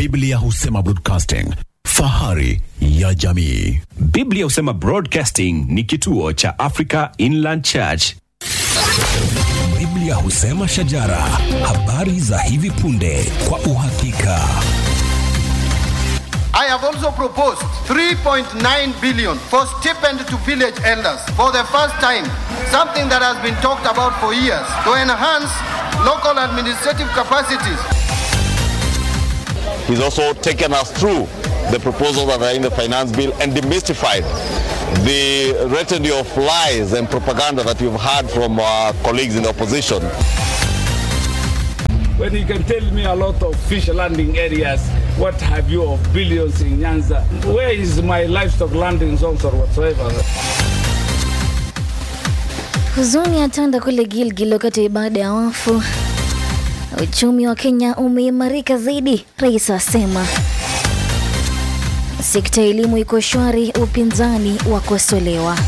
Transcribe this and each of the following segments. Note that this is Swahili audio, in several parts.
Biblia husema broadcasting, fahari ya jamii. Biblia husema Broadcasting ni kituo cha Africa Inland Church. Biblia husema shajara, habari za hivi punde kwa uhakika. I have also proposed 3.9 billion for stipend to village elders for the first time, something that has been talked about for years, to enhance local administrative capacities. He's also taken us through the proposals that are in the finance bill and demystified the retinue of lies and propaganda that we've heard from our colleagues in the opposition. when you can tell me a lot of fish landing areas, what have you of billions in Nyanza? Where is my livestock landing zones or whatsoever? Huzuni yatanda kule Gilgil wakati wa ibada ya wafu. Uchumi wa Kenya umeimarika zaidi, rais asema. Sekta ya elimu iko shwari, upinzani wakosolewa.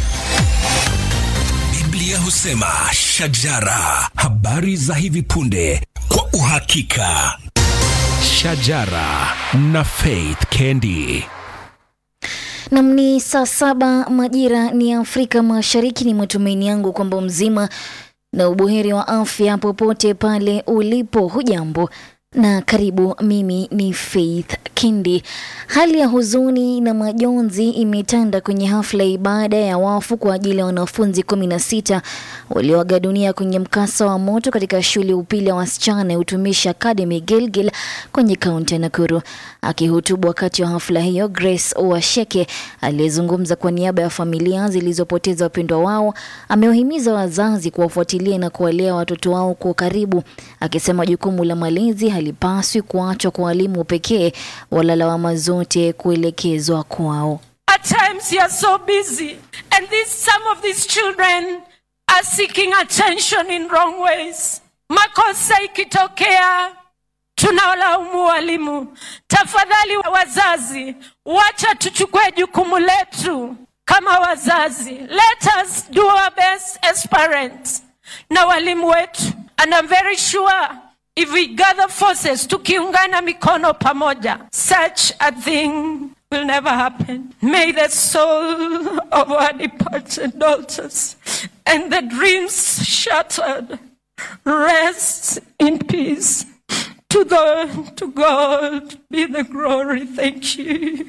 Biblia husema shajara, habari za hivi punde kwa uhakika. Shajara na Faith Kendi. Nam ni saa saba majira ni Afrika Mashariki. Ni matumaini yangu kwamba mzima na ubuheri wa afya popote pale ulipo. Hujambo na karibu. Mimi ni Faith Kindi. Hali ya huzuni na majonzi imetanda kwenye hafla ya ibada ya wafu kwa ajili ya wanafunzi kumi na sita walioaga dunia kwenye mkasa wa moto katika shule ya upili ya wasichana ya Utumishi Academy Gilgil kwenye kaunti ya Nakuru. Akihutubu wakati wa hafla hiyo, Grace Washeke aliyezungumza kwa niaba ya familia zilizopoteza wapendwa wao amewahimiza wazazi kuwafuatilia na kuwalea watoto wao kwa karibu, akisema jukumu la malezi halipaswi kuachwa kwa walimu pekee, wala lawama zote kuelekezwa kwao. At times you are so busy, and this, some of these children are seeking attention in wrong ways. Makosa ikitokea tunawalaumu walimu. Tafadhali wazazi, wacha tuchukue jukumu letu kama wazazi. Let us do our best as parents na walimu wetu, and I'm very sure if we gather forces, tukiungana mikono pamoja, such a thing will never happen. May the soul of our departed daughters and the dreams shattered rest in peace. To the to God be the glory. Thank you.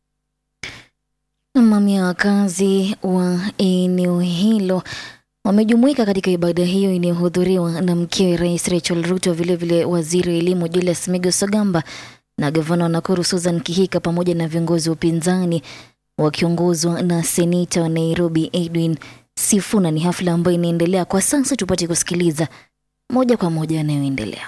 Mamia ya wakazi wa eneo hilo wamejumuika katika ibada hiyo inayohudhuriwa na mkewe Rais Rachel Ruto, vilevile waziri wa elimu Julius Migos Ogamba na gavana wa Nakuru Susan Kihika pamoja na viongozi wa upinzani wakiongozwa na seneta wa Nairobi Edwin Sifuna. Ni hafla ambayo inaendelea kwa sasa, tupate kusikiliza moja kwa moja yanayoendelea.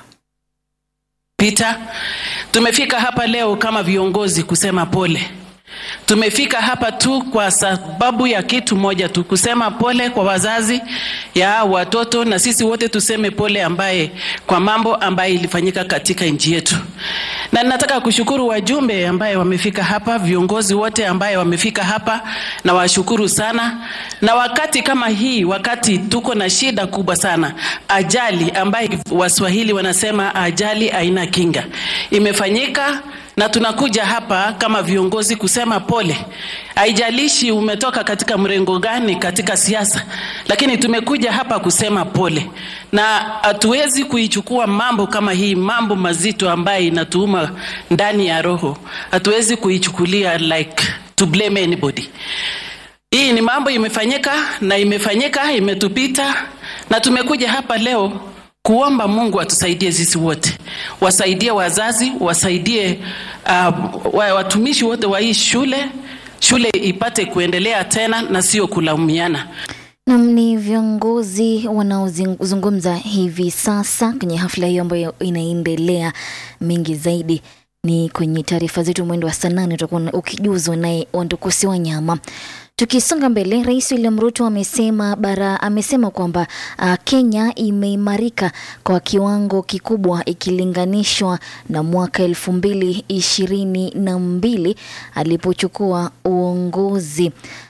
Peter, tumefika hapa leo kama viongozi kusema pole. Tumefika hapa tu kwa sababu ya kitu moja tu, kusema pole kwa wazazi ya watoto, na sisi wote tuseme pole ambaye kwa mambo ambaye ilifanyika katika nchi yetu. Na nataka kushukuru wajumbe ambaye wamefika hapa, viongozi wote ambaye wamefika hapa, na washukuru sana. Na wakati kama hii, wakati tuko na shida kubwa sana, ajali ambaye Waswahili wanasema ajali haina kinga, imefanyika na tunakuja hapa kama viongozi kusema pole. Haijalishi umetoka katika mrengo gani katika siasa, lakini tumekuja hapa kusema pole, na hatuwezi kuichukua mambo kama hii, mambo mazito ambaye inatuuma ndani ya roho, hatuwezi kuichukulia like to blame anybody. Hii ni mambo imefanyika na imefanyika, imetupita, na tumekuja hapa leo kuomba Mungu atusaidie sisi wote, wasaidie wazazi, wasaidie uh, watumishi wote wa hii shule, shule ipate kuendelea tena na sio kulaumiana. Nam ni viongozi wanaozungumza hivi sasa kwenye hafla hiyo ambayo inaendelea. Mengi zaidi ni kwenye taarifa zetu mwendo wa saa nane utakuwa ukijuzwa naye Wandukusi Wanyama. Tukisonga mbele, Rais William Ruto amesema bara amesema kwamba uh, Kenya imeimarika kwa kiwango kikubwa ikilinganishwa na mwaka elfu mbili ishirini na mbili alipochukua uongozi.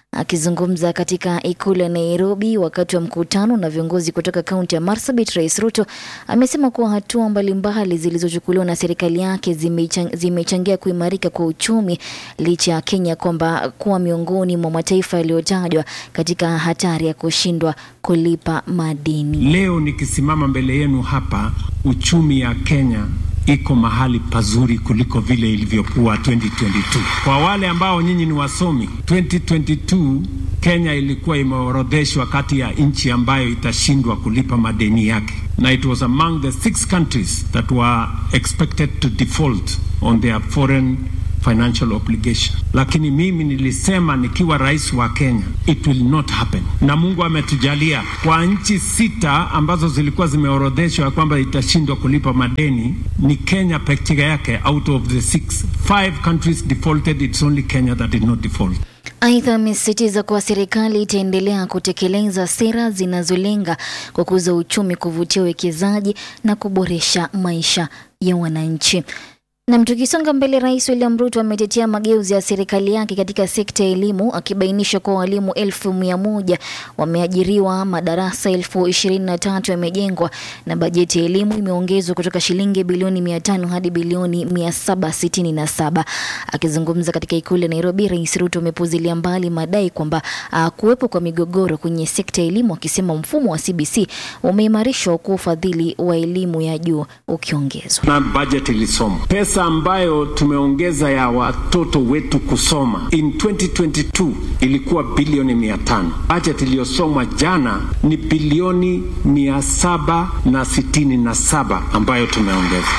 Akizungumza katika ikulu ya Nairobi wakati wa mkutano na viongozi kutoka kaunti ya Marsabit, Rais Ruto amesema kuwa hatua mbalimbali zilizochukuliwa na serikali yake zimechangia zime kuimarika kwa uchumi licha ya Kenya kwamba kuwa miongoni mwa mataifa yaliyotajwa katika hatari ya kushindwa kulipa madeni. Leo nikisimama mbele yenu hapa, uchumi ya Kenya iko mahali pazuri kuliko vile ilivyokuwa 2022. Kwa wale ambao nyinyi ni wasomi, 2022 Kenya ilikuwa imeorodheshwa kati ya nchi ambayo itashindwa kulipa madeni yake, na it was among the six countries that were expected to default on their foreign financial obligation. Lakini mimi nilisema nikiwa rais wa Kenya, it will not happen, na Mungu ametujalia kwa nchi sita ambazo zilikuwa zimeorodheshwa ya kwamba itashindwa kulipa madeni, ni Kenya pekee yake out of the six. Five countries defaulted, it's only Kenya that did not default. Aidha, amesisitiza kuwa serikali itaendelea kutekeleza sera zinazolenga kukuza uchumi, kuvutia uwekezaji na kuboresha maisha ya wananchi. Nam, tukisonga mbele, Rais William Ruto ametetea mageuzi ya serikali yake katika sekta ya elimu, akibainisha kuwa walimu elfu mia moja wameajiriwa, madarasa elfu ishirini na tatu yamejengwa na bajeti ya elimu imeongezwa kutoka shilingi bilioni mia tano hadi bilioni mia saba sitini na saba. Akizungumza katika ikulu ya Nairobi, Rais Ruto amepuzilia mbali madai kwamba uh, kuwepo kwa migogoro kwenye sekta ya elimu, akisema mfumo wa CBC umeimarishwa huku ufadhili wa elimu ya juu ukiongezwa. Na budget ilisomwa pesa ambayo tumeongeza ya watoto wetu kusoma in 2022 ilikuwa bilioni mia tano. Budget iliyosomwa jana ni bilioni mia saba na sitini na saba ambayo tumeongeza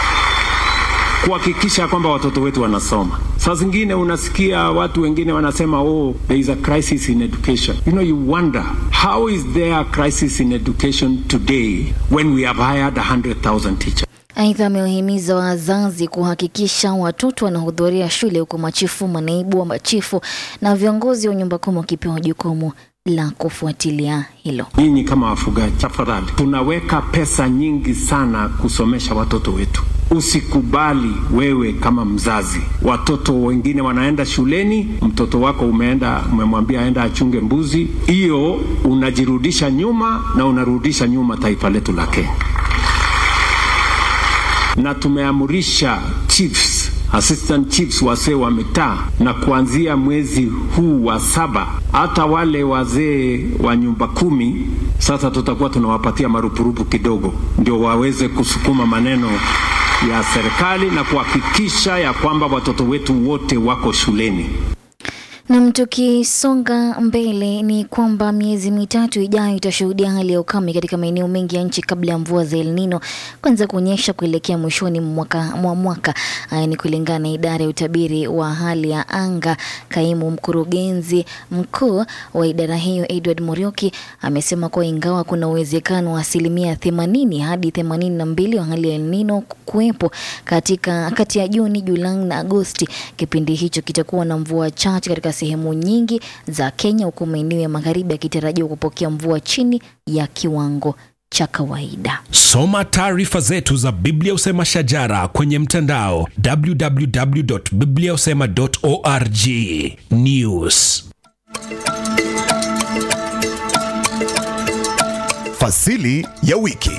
kuhakikisha kwamba watoto wetu wanasoma. Saa zingine unasikia watu wengine wanasema oh, there is a crisis in education. You know, you wonder how is there a crisis in education today when we have hired 100,000 teachers. Aidha, amewahimiza wazazi kuhakikisha watoto wanahudhuria shule huku machifu, manaibu wa machifu na viongozi wa nyumba kumi wakipewa jukumu la kufuatilia hilo. Nyinyi kama wafugaji, tafadhali, tunaweka pesa nyingi sana kusomesha watoto wetu. Usikubali wewe kama mzazi, watoto wengine wanaenda shuleni, mtoto wako umeenda umemwambia aenda achunge mbuzi, hiyo unajirudisha nyuma na unarudisha nyuma taifa letu la Kenya na tumeamurisha chiefs assistant chiefs wasee wa mitaa, na kuanzia mwezi huu wa saba hata wale wazee wa nyumba kumi sasa tutakuwa tunawapatia marupurupu kidogo, ndio waweze kusukuma maneno ya serikali na kuhakikisha ya kwamba watoto wetu wote wako shuleni. Nam, tukisonga mbele ni kwamba miezi mitatu ijayo itashuhudia hali ya ukame katika maeneo mengi ya nchi kabla ya mvua za El Nino kuanza kuonyesha kuelekea mwishoni mwaka, mwa mwaka. Haya ni kulingana na idara ya utabiri wa hali ya anga. Kaimu mkurugenzi mkuu wa idara hiyo Edward Morioki amesema kuwa ingawa kuna uwezekano wa asilimia themanini hadi themanini na mbili wa hali ya El Nino kuwepo katika kati ya Juni, Julai na Agosti, kipindi hicho kitakuwa na mvua chache katika sehemu nyingi za Kenya, huku maeneo ya magharibi yakitarajiwa kupokea mvua chini ya kiwango cha kawaida. Soma taarifa zetu za Biblia Usema Shajara kwenye mtandao www.bibliausema.org. News Fasili ya wiki.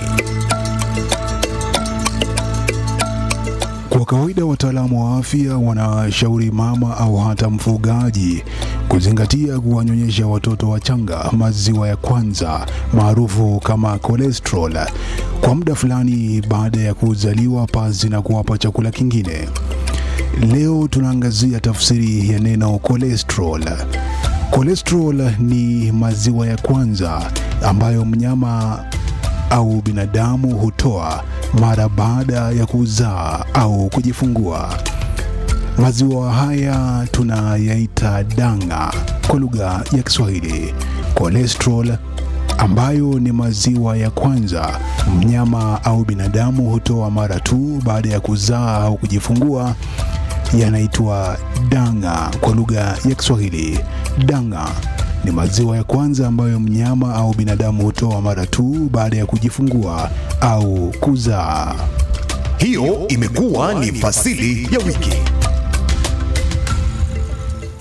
Kwa kawaida wataalamu wa afya wanashauri mama au hata mfugaji kuzingatia kuwanyonyesha watoto wachanga maziwa ya kwanza maarufu kama cholesterol kwa muda fulani baada ya kuzaliwa pasi na kuwapa chakula kingine. Leo tunaangazia tafsiri ya neno cholesterol. Cholesterol ni maziwa ya kwanza ambayo mnyama au binadamu hutoa mara baada ya kuzaa au kujifungua. Maziwa haya tunayaita danga kwa lugha ya Kiswahili. Cholesterol ambayo ni maziwa ya kwanza mnyama au binadamu hutoa mara tu baada ya kuzaa au kujifungua yanaitwa danga kwa lugha ya Kiswahili. Danga ni maziwa ya kwanza ambayo mnyama au binadamu hutoa mara tu baada ya kujifungua au kuzaa. Hiyo imekuwa ni fasili ya wiki.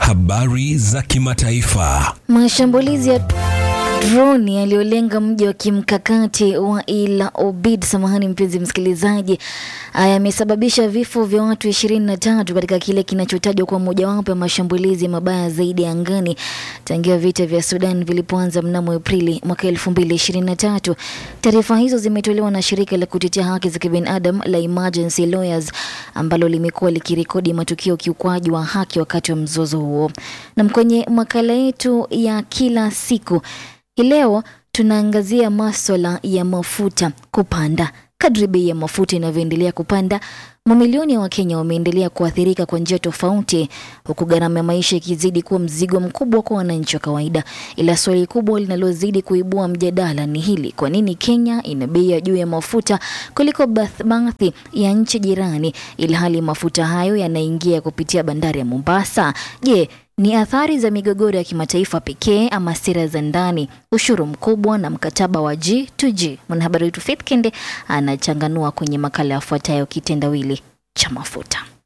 Habari za kimataifa. Mashambulizi ya droni yaliyolenga mji wa kimkakati wa El Obeid, samahani mpenzi msikilizaji, yamesababisha vifo vya watu ishirini na tatu katika kile kinachotajwa kwa mojawapo ya mashambulizi mabaya zaidi ya angani tangia vita vya Sudan vilipoanza mnamo Aprili mwaka elfu mbili ishirini na tatu. Taarifa hizo zimetolewa na shirika la kutetea haki za kibinadamu la Emergency Lawyers ambalo limekuwa likirekodi matukio kiukwaji wa haki wakati wa mzozo huo. Na kwenye makala yetu ya kila siku hii leo tunaangazia maswala ya mafuta kupanda. Kadri bei ya mafuta inavyoendelea kupanda, mamilioni ya Wakenya wameendelea kuathirika kwa njia tofauti, huku gharama ya maisha ikizidi kuwa mzigo mkubwa kwa wananchi wa kawaida. Ila swali kubwa linalozidi kuibua mjadala ni hili: kwa nini Kenya ina bei ya juu ya mafuta kuliko bath- baadhi ya nchi jirani, ilhali mafuta hayo yanaingia kupitia bandari ya Mombasa? Je, ni athari za migogoro ya kimataifa pekee ama sera za ndani, ushuru mkubwa na mkataba wa G2G? Mwanahabari wetu Faith Kende anachanganua kwenye makala yafuatayo kitendawili cha mafuta.